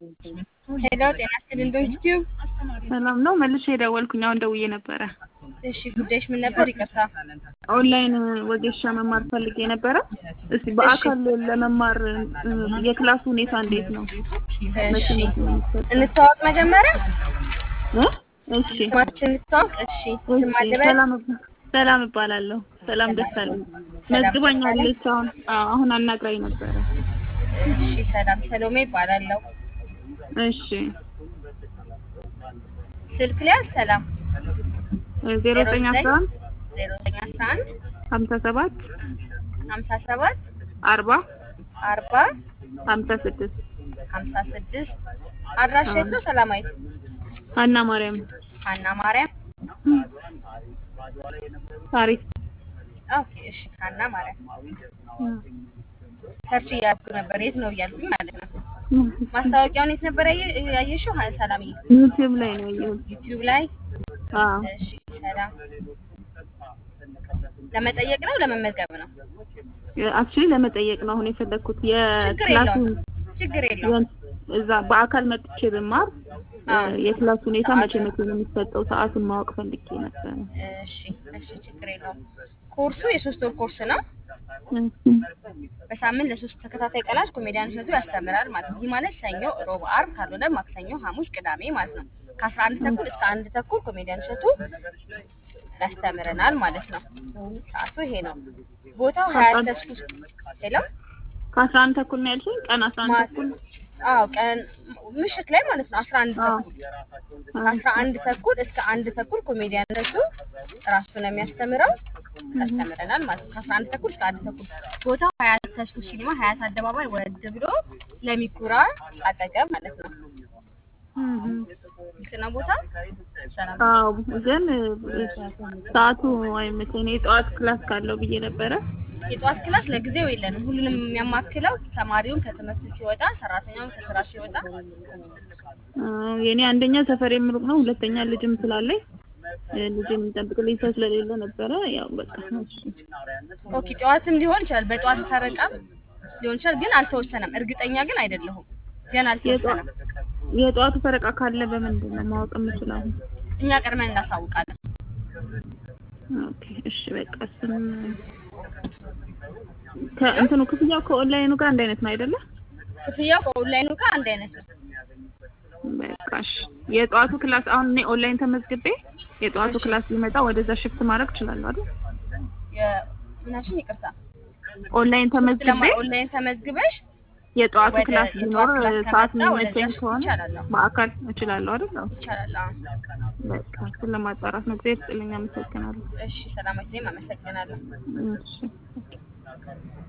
ሄሎ ጤና ይስጥልኝ ዩቲዩብ ሰላም ነው። መልሼ የደወልኩኝ አሁን ደውዬ ነበረ። እሺ ጉዳይሽ ምን ነበር? ይቅርታ ኦንላይን ወጌሻ መማር ፈልጌ ነበረ። እስቲ በአካል ለመማር የክላሱ ሁኔታ እንዴት ነው? እሺ እንተዋወቅ መጀመሪያ እ? እሺ ስማችን እንተዋወቅ። እሺ ስም እሺ፣ አለበት ሰላም እባ- ሰላም እባላለሁ። ሰላም ደሳለኝ መዝግባኛለች። አሁን አዎ፣ አሁን አናግራኝ ነበረ። እሺ ሰላም ሰሎሜ ይባላለሁ። እሺ ስልክ ሊያዝ ሰላም ዜሮ ዘጠኝ አስራ አንድ ዜሮ ዘጠኝ አስራ አንድ ሀምሳ ሰባት ሀምሳ ሰባት አርባ አርባ ሀምሳ ስድስት ሀምሳ ስድስት አድራሻ የት ነው? ሰላማዊት ሀና ማርያም ሀና ማርያም ታሪክ ኦኬ እሺ ሀና ማርያም ሰርች እያልኩ ነበር የት ነው እያልኩኝ ማለት ነው። ማስታወቂያውን የት ነበር ያየ- ያየሽው? ሀ- ሰላምዬ ዩቲዩብ ላይ ነው ያየሁት። ዩቲዩብ ላይ አዎ እሺ ሰላም ለመጠየቅ ነው ለመመዝገብ ነው? አክቹዋሊ ለመጠየቅ ነው አሁን የፈለግኩት ችግር የክላሱ የለውም ችግር የለውም። እዛ በአካል መጥቼ ብማር አዎ። የክላሱ ሁኔታ መቼ መቼ ነው የሚሰጠው ሰዓቱን ማወቅ ፈልጌ ነበረ። እሺ እሺ ችግር የለውም። ኮርሱ የሶስት ወር ኮርስ ነው። በሳምንት ለሶስት ተከታታይ ቀናት ኮሜዲያን እሸቱ ያስተምራል ማለት ነው። ይህ ማለት ሰኞ፣ ሮብ፣ አርብ ካልሆነ ማክሰኞ፣ ሐሙስ፣ ቅዳሜ ማለት ነው። ከአስራ አንድ ተኩል እስከ አንድ ተኩል ኮሜዲያን እሸቱ ያስተምረናል ማለት ነው። ሰዓቱ ይሄ ነው። ቦታው ሀያ ተስኩ ሄሎ ከአስራ አንድ ተኩል ነው ያልሽኝ? ቀን አስራ አንድ ተኩል አዎ ቀን ምሽት ላይ ማለት ነው። አስራ አንድ አዎ። ተኩል ከአስራ አንድ ተኩል እስከ አንድ ተኩል ኮሜዲያን እሸቱ ራሱ ነው የሚያስተምረው ያስተምረናል ማለት ነው። ከአስራ አንድ ተኩል እስከ አንድ ተኩል ቦታው ሀያት ተስኩ ሲኒማ ሀያት አደባባይ ወረድ ብሎ ለሚኩራ አጠገብ ማለት ነው። እም። ግልጽ ነው ቦታ ሰላም አዎ ግን ሰዓቱ አይመቸኝ። እኔ የጠዋት ክላስ ካለው ብዬ ነበረ። የጠዋት ክላስ ለጊዜው የለንም። ሁሉንም የሚያማክለው ተማሪውን ከትምህርት ሲወጣ፣ ሰራተኛውን ከስራ ሲወጣ አዎ፣ የኔ አንደኛ ሰፈር የምሩቅ ነው፣ ሁለተኛ ልጅም ስላለኝ እ፣ ልጅም የሚጠብቅልኝ ሰው ስለሌለ ነበረ። ያው በቃ እሺ። ኦኬ ጠዋትም ሊሆን ይችላል። በጠዋት ፈረቃም ሊሆን ይችላል፣ ግን አልተወሰነም። እርግጠኛ ግን አይደለሁም። ገና አልተወሰነም። የጠዋቱ ፈረቃ ካለ በምንድን ነው ማወቅ የምችለው? እኛ ቀድመን እናሳውቃለን። ኦኬ እሺ በቃ እሱን ከእንትኑ ክፍያው ከኦንላይኑ ጋር አንድ አይነት ነው አይደለ? ክፍያው ከኦንላይኑ ጋር አንድ አይነት ነው። በቃ እሺ። የጠዋቱ ክላስ አሁን እኔ ኦንላይን ተመዝግቤ የጠዋቱ ክላስ ሊመጣ ወደዛ ሽፍት ማድረግ እችላለሁ አይደል? ምናሽን ይቅርታ፣ ኦንላይን ተመዝግቤ ለማ ኦንላይን ተመዝግበሽ የጠዋቱ ወደ ክላስ የጠዋት ቢኖር ክላስ ሰዓት ከመጣ የሚመቸኝ ወደዛ ከሆነ ይቻላል። አዎ፣ በአካል እችላለሁ አይደል? አዎ። ይቻላል። አዎ። በቃ እሱን ለማጣራት ነው። እግዚአብሔር ይስጥልኝ። አመሰግናለሁ። እሺ፣ ሰላማት ዜም አመሰግናለሁ። እሺ